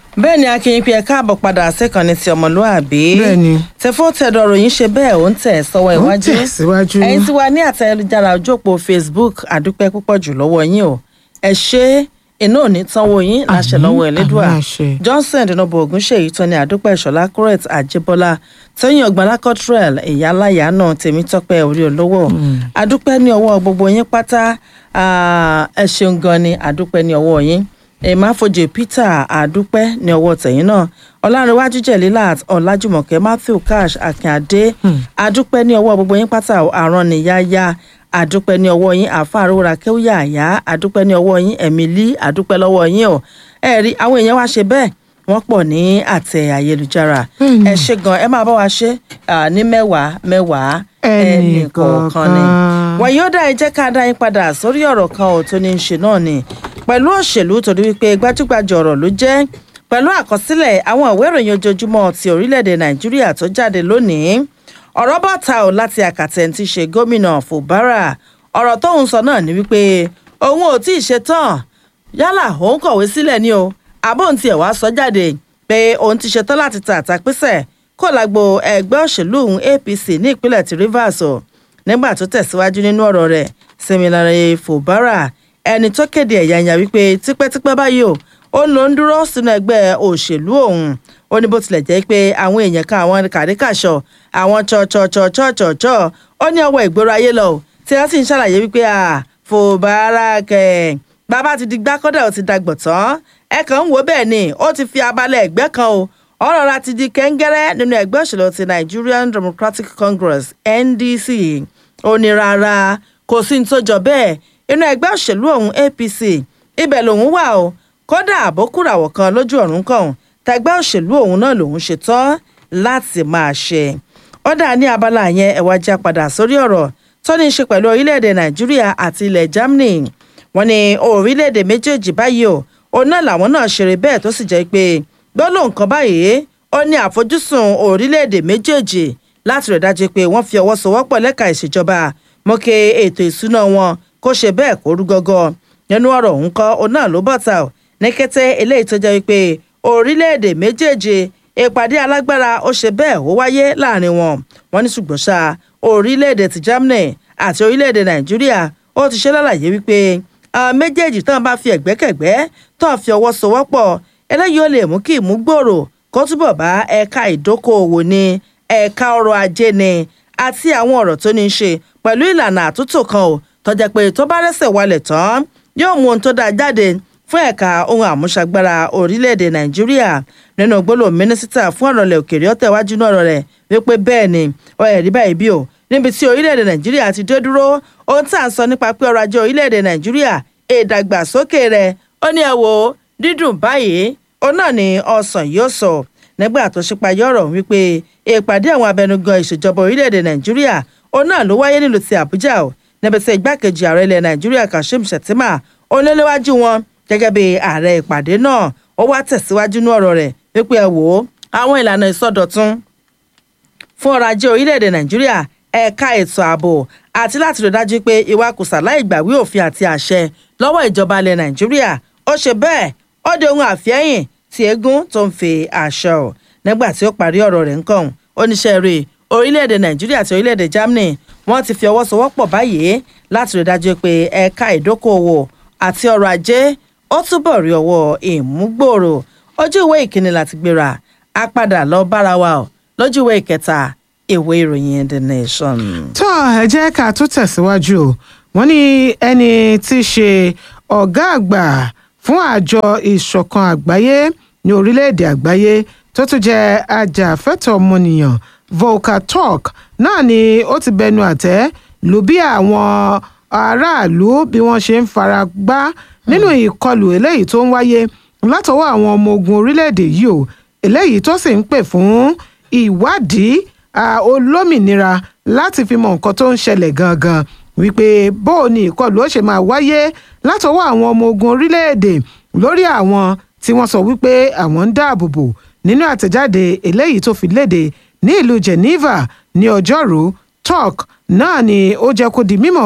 bẹ́ẹ̀ ni akínyìn pé ẹ káàbọ̀ padà sẹ́kànnì ti ọmọlúàbí Bẹ́ẹ̀ni. tẹ̀fọ́ tẹ̀dọ̀ ròyìn ṣe bẹ́ẹ̀ ó ń tẹ̀ sọ́wọ́ Ó ń iwájú tẹ̀ síwájú. ẹ̀yin tí wà ní àtẹ̀jára ojú òpó facebook àdúpẹ́ púpọ̀ jù lọ́wọ́ yín o ẹ ṣe iná ò ní tánwó yín láṣẹ Àmín, lọ́wọ́ ẹlẹ́dùà àmín àṣẹ. johnson dinobo ogunṣeyi tọ́ni àdúpẹ́ ìṣọ̀lá correct àjẹbọ́lá tóyìn ọgbàlá cottrell ìyáláyà náà tèmítọ́pẹ́ orí olówó àdúpẹ́ ní ọwọ́ gbogbo yín pátá ah, ẹ ṣeun gan ni àdúpẹ́ ní ọwọ́ yín èmáfojì peter àdúpẹ́ ní ọwọ́ tẹ̀yìn náà ọlárẹ̀wájú jẹ̀lílàt ọ̀làjùmọ̀kẹ́ matthew cash akínyàdé àdúpẹ́ ní ọwọ́ gbogbo yín pátá àrùn nìyáyá àdúpẹ́ ní ọwọ́ yín àfàrúra kéwìyà àyá àdúpẹ́ ní ọwọ́ yín emily àdúpẹ́ lọ́wọ́ yín o ẹ rí àwọn èèyàn wá ṣe bẹ́ẹ̀ wọ́n pọ̀ ní àtẹ ayélujára ẹ ṣe gan ẹ máa bá wa ṣe ah, ní mẹ́wàá mẹ́wàá Ẹnì ẹnìkọ̀ọ̀kan ni kọ̀ọ̀kan. wọ́n yóò dá ẹ jẹ́ ká dá yín padà sórí ọ̀rọ̀ kan ò tó ní í ṣe náà ni pẹ̀lú òṣèlú torí wípé gbajúgbajà ọ̀rọ̀ ló jẹ́ pẹ̀lú àkọsílẹ̀ àwọn ìwé ìròyìn ojoojúmọ́ ti orílẹ̀-èdè nàìjíríà tó jáde lónìí ọ̀rọ̀ bá ta ò láti àkàtẹ̀ ti ṣe gómìnà fubara ọ̀rọ̀ tóun sọ náà ni wípé òun ò tí ì ṣe tán yálà òun kọ̀wé sílẹ̀ ni o àbóhùn tiẹ̀ wá sọ jáde pé òun ti ṣetán láti ta àtàpísẹ̀ kó lágbo ẹgbẹ́ òṣèlú òun apc ní ìpínlẹ̀ ti rivers o nígbà tó tẹ̀síwájú nínú ọ̀rọ̀ rẹ̀ Similarly fubara ẹni tó kéde ẹ̀yàyà wípé tipẹ́tipẹ́ báyìí o ó ń lọ ń dúró sínú ẹgbẹ́ òṣèlú òun ó ní bó tilẹ̀ jẹ́ pé àwọn èèyàn kan àwọn kàríkàṣọ àwọn chọ̀chọ̀chọ̀chọ̀chọ̀ ó ní ọwọ́ ìgboro ayé lọ o tí wọ́n sì ń ṣàlàyé wípé à fòbára kẹ̀ bàbá ti di gbákọ́dà ó ti dàgbọ̀ tán ẹ kàn ń wò bẹ́ẹ̀ ni ó ti fi abalẹ̀ ẹgbẹ́ kan o ọ̀rọ̀ ra ti di kẹ́ńgẹ́rẹ́ nínú ẹgbẹ́ òṣèlú ti Nigerian Democratic Congress NDC ó ní rárá kò sí ní tó jọ bẹ́ẹ̀ inú ẹgbẹ́ òṣèlú ọ̀hún APC ibẹ̀ lòun wà o kódà àbókùràwọ̀ kan lójú ọ̀run kan tẹgbẹ́ òṣèlú ọ̀hún náà lòun ṣe tán láti máa ṣe ó dà ní abala yẹn ẹ̀wá já padà sórí ọ̀rọ̀ tó ní í ṣe pẹ̀lú orílẹ̀-èdè Nàìjíríà àti ilẹ̀ Germany wọ́n ní orílẹ̀-èdè méjèèjì báyìí o òun náà làwọn náà ṣeré bẹ́ẹ̀ tó sì jẹ́ pé gbọ́dọ̀ nǹkan báyìí ó ní àfojúsùn orílẹ̀-èdè méjèèjì láti rẹ̀ dájú pé wọ́n fi ọwọ́ sowọ́pọ̀ lẹ́ka ìṣèjọba mọ́kẹ́ ètò ìsúná wọn kó ṣe bẹ́ẹ̀ kó rú gọ́gọ́ nínú ọ̀rọ̀ òun kọ́ òun náà ló bọ̀tà ò ní kété eléyìí tó jẹ́ wípé orílẹ̀-èdè méjèèjì ìpàdé alágbára ó ṣe bẹ́ẹ̀ ó wáyé láàrin wọn wọ́n ní ṣùgbọ́n ṣá orílẹ̀-èdè ti Germany àti orílẹ̀-èdè Nàìjíríà ó ti ṣe lálàyé wípé àwọn méjèèjì tán bá fi ẹ̀gbẹ́kẹ̀gbẹ́ tán fi ọwọ́ sowọ́pọ̀ eléyìí ó lè mú kí ìmúgbòòrò kó túbọ̀ bá ẹ̀ka ìdókòòwò ní ẹ̀ka ọrọ̀ ajé ni àti àwọn ọ̀rọ̀ tó ní í ṣe pẹ̀lú ìlànà àtúntò kan ò tọ́jà pé tó bá rẹ́sẹ̀ walẹ̀ tán yóò mú ohun tó dáa jáde fún ẹ̀ka ohun àmúṣagbára orílẹ̀-èdè nàìjíríà nínú gbólóhùn mínísítà fún ọ̀rọ̀ ilẹ̀ òkèèrè ọ̀tẹ̀wájú náà ọ̀rọ̀ rẹ̀ wípé bẹ́ẹ̀ ni ọ ẹ̀rí báyìí bí o níbi tí orílẹ̀-èdè nàìjíríà ti dé dúró ohun tá à ń sọ nípa pé ọrọ̀ ajé orílẹ̀-èdè nàìjíríà ìdàgbàsókè rẹ̀ ó ní ẹ wò dídùn báyìí òun náà ni ọsàn yóò sọ nígbà tó ṣípayọ ọ̀rọ̀ wípé ìpàdé àwọn abẹnugan ìṣèjọba orílẹ̀-èdè nàìjíríà òun náà ló wáyé nílùú ti àbújá o níbi tí igbákejì ààrẹ ilẹ̀ nàìjíríà kashim shettima oníléwájú wọn gẹ́gẹ́ bí ààrẹ ìpàdé náà ó wá tẹ̀síwájú ní ọ̀rọ̀ rẹ̀ wípé ẹ wò ó àwọn ìlànà ìsọdọ̀tun fún ọrọ̀ ajé orílẹ̀-èdè nàìjíríà ẹ̀ka ètò ààbò àti láti rí dájú pé ìwakùsà láì gbàwé òfin àti àṣẹ lọ́wọ́ ìjọba ilẹ̀ nàìjíríà ó ṣe bẹ́ẹ̀ ó di ohun àfẹ́yìn tí eégún tó ń fi aṣọ ò nígbà tí ó parí ọ̀rọ̀ rẹ̀ ńkàn oníṣẹ́ rẹ̀ orílẹ̀-èdè nàìjíríà àti orílẹ̀-èdè germany wọ́n ti fi ọwọ́ sowọ́pọ̀ báyìí láti rí dájú pé ẹ̀ka ìdókòwò àti ọrọ̀ ajé ó túbọ̀ rí ọwọ́ ìmúgbòòrò ojú ìwé ìkíni láti gbéra a padà lọ bára wa ò lójú ìwé ìkẹta ìwé ìròyìn the nation. tó ẹ jẹ́ ká tún tẹ̀síwájú o wọ́n ní ẹni tí í ṣe ọ̀gá àgbà fún àjọ ìṣọ̀kan àgbáyé ní orílẹ̀-èdè àgbáyé tó tún jẹ́ ajàfẹ́tọ̀ọ́ ọmọnìyàn Volker Turk náà ni ó ti bẹnu àtẹ́ lù bí àwọn aráàlú bí wọ́n ṣe ń fara gbá nínú ìkọlù eléyìí tó ń wáyé látọwọ́ àwọn ọmọ ogun orílẹ̀-èdè yìí o eléyìí tó sì ń pè fún ìwádìí ah, olómìnira láti fi mọ nǹkan tó ń ṣẹlẹ̀ gangan wípé bó o ní ìkọlù ó ṣe máa wáyé látọwọ́ àwọn ọmọ ogun orílẹ̀-èdè lórí àwọn tí wọ́n sọ wípé àwọn ń dáàbò bò nínú àtẹ̀jáde eléyìí tó fi léde ní ìlú Geneva ní ọjọ́rú Turk náà ni ó jẹ́ kó di mímọ̀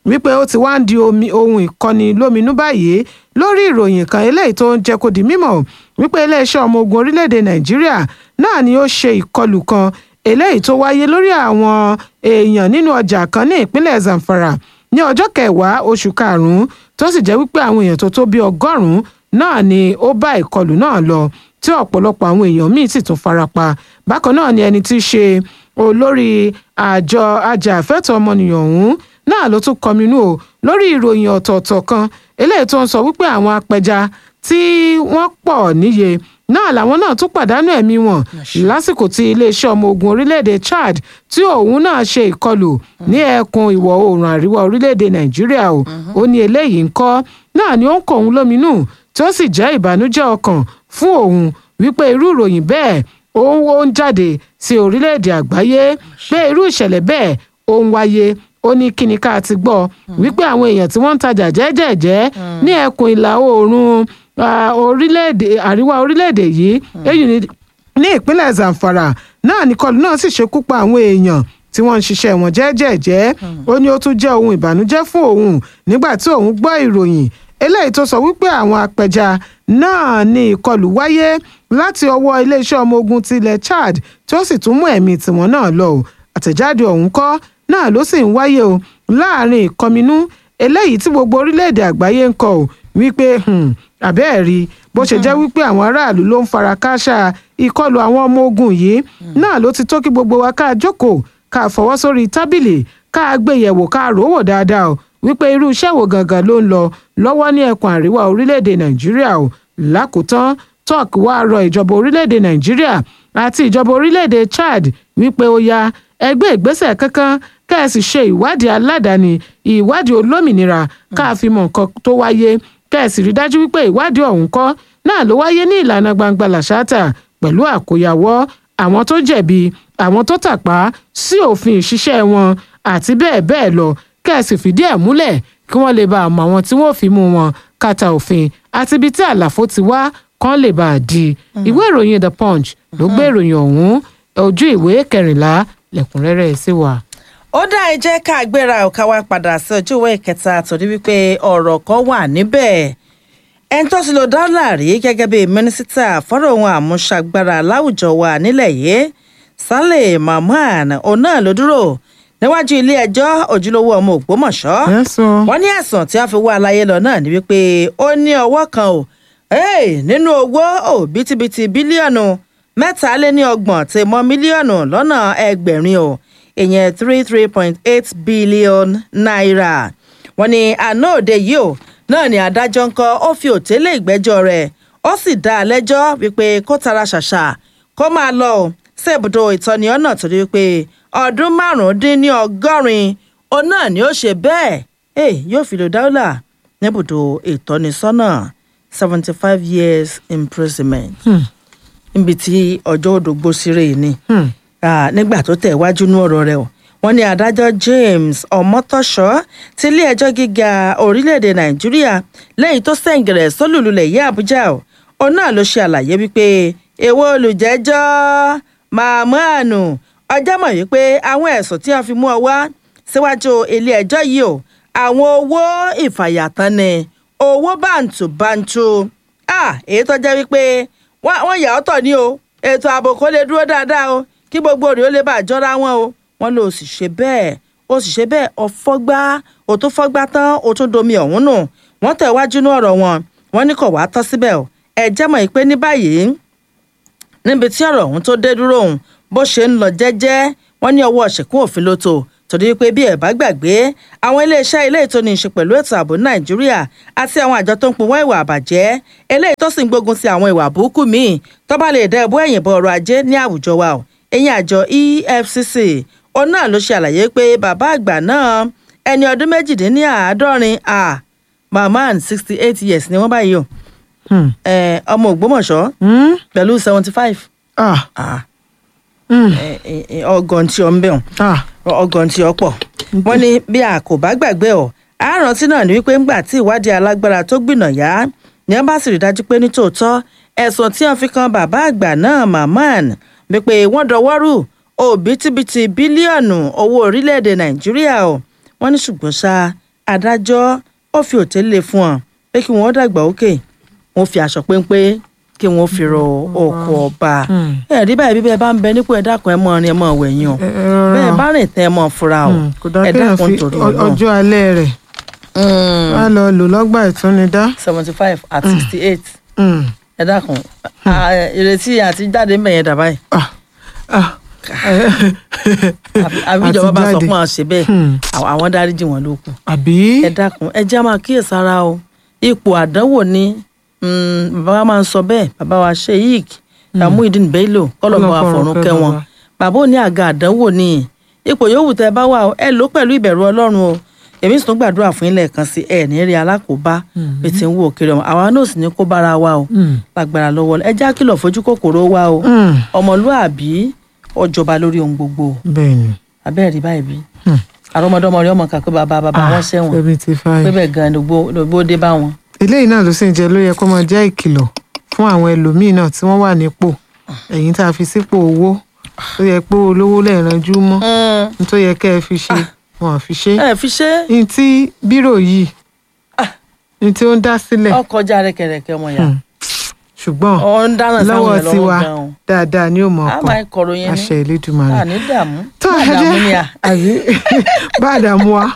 wípé ó ti wá ń di omi ohun ìkọni lóminú báyìí lórí ìròyìn kan eléyìí tó ń jẹ́ kó di mímọ̀ wípé iléeṣẹ́ ọmọ ogun orílẹ̀-èdè nàìjíríà náà ni ó ṣe ìkọlù kan eléyìí tó wáyé lórí àwọn èèyàn nínú ọjà kan ní ìpínlẹ̀ zamfara ní ọjọ́ kẹwàá oṣù karùn-ún tó sì jẹ́ wípé àwọn èèyàn tó tó bí ọgọ́rùn-ún náà ni ó bá ìkọlù náà lọ tí ọ̀pọ̀lọpọ̀ àwọn èèyàn míì sì tún farapa bákan náà ni ẹni tí í ṣe olórí àjọ ajàfẹ́tọ̀ọ́ ọmọnìyàn ọ̀hún náà ló tún kọminú o lórí ìròyìn ọ̀tọ̀ọ̀tọ̀ kan eléyìí tó ń sọ wípé àwọn apẹja tí wọ́n pọ̀ níye náà làwọn náà tún pàdánù ẹ̀mí wọn lásìkò tí iléeṣẹ́ ọmọ ogun orílẹ̀-èdè chad tí òun náà ṣe ìkọlù ní ẹkùn ìwọ̀ oòrùn àríwá orílẹ̀-èdè nàìjíríà o ó ní eléyìí ń kọ́ náà ni ó ń kọ òun lóminú tí ó sì jẹ́ ìbànújẹ́ ọkàn fún òun wípé irú ìròyìn bẹ́ẹ̀ ó ń jáde sí orílẹ̀-èdè àgbáyé pé irú ìṣẹ̀lẹ̀ bẹ́ẹ̀ ó ń wáyé ó ní kíni ká ti gbọ́ wípé àwọn èèyàn tí wọ́n ń tajà jẹ́jẹ̀jẹ́ ní ẹkùn ìlà oòrùn orílẹ̀-èdè àríwá orílẹ̀-èdè yìí èyí ní ìpínlẹ̀ zamfara náà nìkọlù náà sì ṣekú pa àwọn èèyàn tí wọ́n ń ṣiṣẹ́ wọn jẹ́jẹ̀jẹ́ ó ní ó tún jẹ́ ohun ìbànújẹ́ fún òun nígbà tí òun gbọ́ ìròyìn eléyìí tó sọ wípé àwọn apẹja náà ní ìkọlù wáyé láti ọwọ́ iléeṣẹ́ ọmọ ogun tilẹ̀ chad tí ó sì tún mú ẹ̀mí tiwọn náà lọ àtẹ̀jáde ọ̀hún kọ́ náà ló sì ń wáyé o láàrin ìkọminú eléyìí tí gbogbo orílẹ̀-èdè àgbáyé ń kọ ò wípé àbẹ́ẹ̀ rí bó ṣe jẹ́ wípé àwọn aráàlú ló ń fara kááṣá ìkọlù àwọn ọmọ ogun yìí náà ló ti tó kí gbogbo wa ká jókòó ká fọwọ́ sórí tábìlì ká gbé yẹ̀wò ká rò wò dáadáa o wípé irú iṣẹ́ wo gangan ló ń lọ lọ́wọ́ ní ẹkùn àríwá orílẹ̀-èdè nàìjíríà o lákòótán tok wá rọ ìjọba orílẹ̀-èdè nàìjíríà àti ìjọba orílẹ̀-èdè chad wípé ó ya ẹgbẹ́ ìgbésẹ̀ kankan ká ẹ sì ṣe ìwádìí aládàáni ìwádìí olómìnira ká fi mọ nǹkan tó wáyé ká ẹ sì rí dájú wípé ìwádìí ọ̀hún kọ́ náà ló wáyé ní ìlànà gbangba làṣáàtà pẹ̀lú àkóyawọ́ àwọn tó jẹ̀bi àwọn tó tàpá sí òfin ìṣiṣẹ́ wọn àti bẹ́ẹ̀ bẹ́ẹ̀ lọ ká ẹ sì fìdí ẹ̀ múlẹ̀ kí wọ́n lè bá àmọ́ àwọn tí wọ́n fi mú wọn kàtà òfin àti ibi tí àlàfo ti wá kán lè bá a di ìwé ìròyìn the punch ló gbé ìròyìn ọ̀hún ojú ìwé kẹrìnlá lẹ́kùnrẹ́rẹ́ sí wa ó dá ẹ jẹ́ ká gbéra ọ̀ka wa padà sí ojú ìwé ìkẹta torí wípé ọ̀rọ̀ kan wà níbẹ̀ ẹni tó ti lo dọ́là rí gẹ́gẹ́ bí mínísítà fọ́rọ̀ ohun àmúṣagbára láwùjọ wa nílẹ̀ yìí Saleh Mahmood òun náà ló dúró níwájú ilé ẹjọ́ ojúlówó ọmọ Ògbómọ̀ṣọ́ wọ́n ní ẹ̀sùn tí wọ́n fi wá aláyé lọ náà ni wípé ó ní ọwọ́ kan o nínú owó òbítíbitì bílíọ̀nù mẹ́tàléníọgbọ̀n tí mọ́ mílíọ̀nù lọ́nà ẹgbẹ̀rin o ìyẹn three three point eight billion naira wọ́n ní àná òde yìí o náà ni adájọ́ ń kọ́ ó fi òtélé ìgbẹ́jọ́ rẹ̀ ó sì dá a lẹ́jọ́ wípé kó tara ṣàṣà kó máa lọ o sí ibùdó ìtọ́ni ọ̀nà torí wípé ọdún márùndínní ọgọ́rin òun náà ni ó ṣe bẹ́ẹ̀ yóò fi lò dáúlà níbùdó ìtọ́nisọ́nà seventy five years imprisonment níbi tí ọjọ́ òdògbó sírè ni nígbà tó tẹ̀ wájú ní ọ̀rọ̀ rẹ̀ o wọ́n ní adájọ́ James Ọmọtọ́ṣọ́ ti ilé ẹjọ́ gíga orílẹ̀-èdè Nàìjíríà lẹ́yìn tó sẹ̀ǹgẹ̀rẹ̀ sólùlulẹ̀ yí Àbújá o òun náà ló ṣe àlàyé wípé èwo olùjẹ́jọ́ Mahmood ọjọ́ mọ̀ wípé àwọn ẹ̀sùn tí wọ́n fi mú ọ wá síwájú ilé ẹjọ́ yìí o àwọn owó ìfàyàtàn ni owó bàǹtùbàǹtù èyí tó jẹ́ wípé wọ́n yà ọ́ tọ̀ ní o ètò ààbò kó lè dúró dáadáa o kí gbogbo rẹ̀ ó lè bá àjọra wọn o wọ́n lò ó sì ṣe bẹ́ẹ̀ ó sì ṣe bẹ́ẹ̀ ọ̀fọ́gbá ó tún fọ́gbá tán ó tún domi ọ̀hún nù wọ́n tẹ̀ wájú ní ọ̀rọ̀ wọn wọ́n ní kò wá tán síbẹ̀ o ẹ jẹ́ mọ̀ pé ní báyìí níbi tí ọ̀rọ̀ ọ̀hún tó dé dúró òun bó ṣe ń lọ jẹ́jẹ́ wọ́n ní ọwọ́ ṣẹ̀kún òfin ló tó torí pé bí ẹ bá gbàgbé àwọn iléeṣẹ́ ilé ètò ní í ṣe pẹ̀lú ètò ààbò nàìjíríà àti àwọn àjọ tó ń pinwọ́ ìwà àbàjẹ́ eléyìí tó sì ń gbógun ti àwọn ìwà burúkú míì tó bá lè dá ẹbú ẹ̀yìn bọ ọrọ̀ ajé ní àwùjọ wa o ẹ̀yìn àjọ EFCC òun náà ló ṣe àlàyé pé bàbá àgbà náà ẹni ọdún méjìdínláàádọ́rin a Mahmood sixty eight years ni wọ́n báyìí o ọmọ Ògbómọ̀ṣọ́ pẹ̀lú seventy five ọgọ́n tí ọ ń bẹ̀ ọgọ́n tí ọ pọ̀ wọ́n ní bí a kò bá gbàgbé ọ àrántí náà ni wípé ńgbà tí ìwádìí alágbára tó gbìnà yá ni wọ́n bá sì rí dájú pé nítòótọ́ ẹ̀sùn tí wọ́n fi kan bàbá àgbà náà Mahmood wípé wọ́n dọwọ́rù òbítíbitì bílíọ̀nù owó orílẹ̀-èdè Nàìjíríà o wọ́n ní ṣùgbọ́n ṣá adájọ́ ó fi òtélé fún ọ pé kí wọ́n dàgbà òkè wọ́n fi aṣọ péńpé kí wọ́n fi rọ oko ọba ẹ̀rí báyìí bí bẹ́ẹ̀ bá ń bẹ nípò ẹ dákun ẹ mọ̀ ọ́rin ẹ mọ̀ wẹ̀yìn o ẹ ẹ rọra bẹ́ẹ̀ bá rìn tẹ́ ẹ mọ̀ fura o Mm, kò dáa ẹ kéèyàn dákun fi torí ọ- Ọlọ́run ọjọ́ alẹ́ rẹ̀ wá lọ lò lọ́gbà ìtúnidá. seventy five at sixty eight Mm. ẹ dákun Ah, ìrètí àti jáde ń bẹ̀yẹn dàbá yìí Ah, ah, àfi àfi ìjọba bá sọ Àti fún àwọn ṣe bẹ́ẹ̀ Hmm. àwọn- àwọn dáríjì wọn ló kù àbí ẹ dákun ẹ já máa kíyèsára o ipò àdánwò ni mm, bàbá wa máa ń sọ bẹ́ẹ̀ bàbá wa sheik Muideen Bello kọlọmọ Ọlọ́run àfọrùn kẹ́ kẹ́ wọn bàbá. bàbá ò ní àga àdánwò ni ipò yòówù tẹ́ bá wà o, ẹ lò pẹ̀lú ìbẹ̀rù Ọlọ́run o èmi sì tún gbàdúrà fún ilẹ̀ kan sí ẹ ní rí alákòóbá bí ti ń wò kiri ọmọ àwa náà sì ní kó bára wa o Mm. lágbára lọ́wọ́ ẹ já kìlọ̀ fojú kòkòrò wa o Mm. ọmọlúàbí ọjọba lórí ohun gbogbo bẹ́ẹ̀ ni abẹ́rẹ́ rí báyìí bí Hmm. àrọ́mọdọ́mọ rẹ ọmọ kà pé bàbá bàbá wọn ṣẹ̀wọ̀n seventy pé five. bẹ́ẹ̀ gan-an lògbó lògbó dé bá wọn. eléyìí náà ló sì ń jẹ ló yẹ kó máa jẹ́ ìkìlọ̀ fún àwọn ẹlòmíín náà tí wọ́n wà nípò ẹ̀yin tá a fi sípò owó tó yẹ pé olówó lẹ́ẹ̀ranjú mọ́ ní tó yẹ kẹ́ ẹ fi ṣe wọn ò fi ṣe ẹ fi ṣe ní tí bírò yìí ní tí ó ń dá sílẹ̀ ọkọjá rẹkẹrẹkẹ ọmọ yà Hmm. ṣùgbọ́n ọ ń dáná sáwọn lọ́wọ́ ẹ lọ́wọ́ tiwa gan-an dáadáa ni ó mọ̀ a ọkàn máa ń kọrọ yẹn àṣẹ ní Elédùmarè. a ní dààmú tó má ẹ dààmú ni jẹ́ à. àbí bá a dààmú wa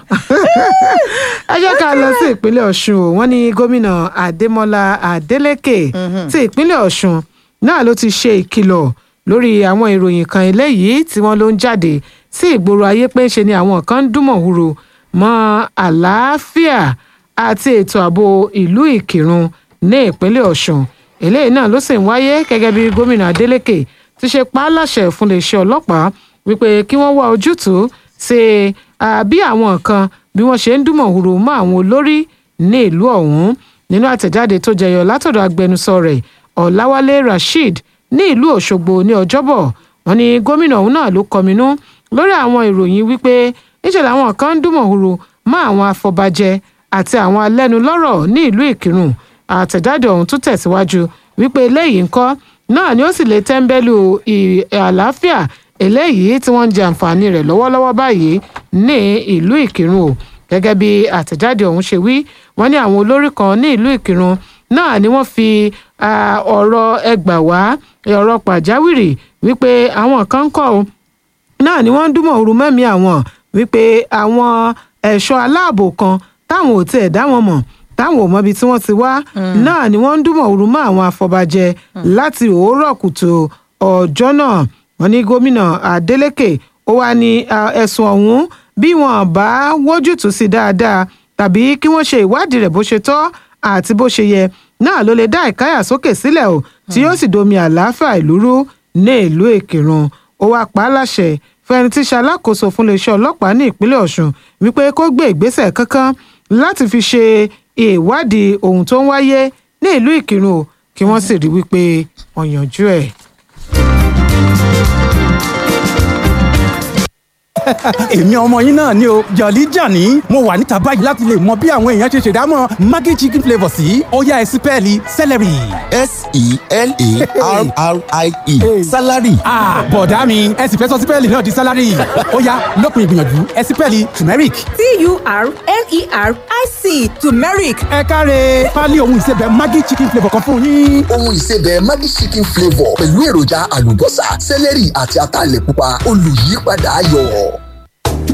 ẹ jẹ́ ká lọ sí ìpínlẹ̀ ọ̀ṣun o wọ́n ní gómìnà adémọlá adélèké ti ìpínlẹ̀ ọ̀ṣun náà ló ti ṣe ìkìlọ̀ lórí àwọn ìròyìn kan eléyìí tí wọ́n ló ń jáde sí ìgboro ayé pé ṣe ni àwọn kan ń dúnmọ̀húrò mọ́ àlàáfíà àti ètò ààbò ìlú ìkírun ní ìpínlẹ̀ ọ̀ṣun eléyìí náà ló sì ń wáyé gẹ́gẹ́ bí gómìnà adélèké ti ṣe pa á láṣẹ fún iléeṣẹ́ ọlọ́pàá wípé kí wọ́n wá ojútùú sí ah, bí àwọn kan bí wọ́n ṣe ń dúnmọ̀húrò mọ́ àwọn olórí ní ìlú ọ̀hún nínú àtẹ̀jáde tó jẹyọ látọ̀dọ̀ agbẹnusọ rẹ̀ ọ̀làwálé rasheed ní ìlú òṣogbo ní ọjọ́bọ̀ wọ́n ní gómìnà ọ̀hún náà ló kọminú lórí àwọn ìròyìn wípé níṣẹ́ làwọn kan ń dúnmọ̀húrò mọ́ àwọn afọbajẹ àti àwọn alẹ́nulọ́rọ̀ ní ìlú ìkírùn àtẹ̀jáde ọ̀hún tún tẹ̀síwájú wípé eléyìí ńkọ́ náà ni ó sì lè tẹ́ńbẹ́lú ì- àlàáfíà eléyìí tí wọ́n ń jẹ àǹfààní rẹ̀ lọ́wọ́lọ́wọ́ báyìí ní ìlú ìkírùn o gẹ́gẹ́ bí àtẹ̀jáde ọ̀hún ṣe wí wọ́n ní àwọn olórí kan ní ìlú ìkírùn náà ni wọ́n fi ah, ọ̀rọ̀ ẹgbà wá ọ̀rọ̀ pàjáwìrì wípé àwọn kan ń kọ́ o náà ni wọ́n ń dúnmọ̀ ooru mẹ́mí àwọn wípé àwọn ẹ̀ṣọ́ aláàbò kan táwọn ò tiẹ̀ dá wọn mọ̀ táwọn ò mọbi tí wọ́n ti wá náà ni wọ́n ń dúnmọ̀ ooru mọ́ àwọn afọbajẹ láti òórọ̀ kùtù ọjọ́ náà wọ́n ní gómìnà Adeleke ó wá ní ah, ẹ̀sùn ọ̀hún bí wọn bá wójútùú sí dáadáa tàbí kí wọ́n ṣe ìwádìí rẹ̀ bó ṣe tọ́ àti bó ṣe yẹ náà ló lè dá ìkáyà sókè sílẹ̀ o tí yóò sì domi àlàáfíà ìlú rú ní ìlú Ìkìrun ó wáá pa á láṣẹ fún ẹni tí í ṣe alákòóso fún iléeṣẹ́ ọlọ́pàá ní ìpínlẹ̀ Ọ̀ṣun wípé kó gbé ìgbésẹ̀ kankan láti fi ṣe ìwádìí ohun tó ń wáyé ní ìlú Ìkìrun o kí wọ́n sì rí wípé wọ́n yanjú ẹ̀. èmi ọmọ yín náà ni o jọ̀lí jàní mo wà níta báyìí láti lè mọ bí àwọn èèyàn ṣe ṣèdámọ̀ maggi chicken flavour sí ó yá ẹ sí pẹ́ẹ́lí celery. s-e-l-a-r-r-i-e salary ah bọ̀dá mi ẹ sì fẹ́ sọ sípẹ́ẹ̀lì náà di sálárì ó yá lópin ìgbìyànjú ẹ sí pẹ́ẹ́lì turmeric. T-U-R-M-E-R-I-C turmeric ẹ káre pálí ohun ìsebẹ̀ maggi chicken flavour kan fún yín. ohun ìsebẹ̀ Maggi chicken flavour pẹ̀lú èròjà àlùbọ́sà sẹ́lẹ̀rì àti ataalẹ̀ pupa olùyípadà ayọ̀.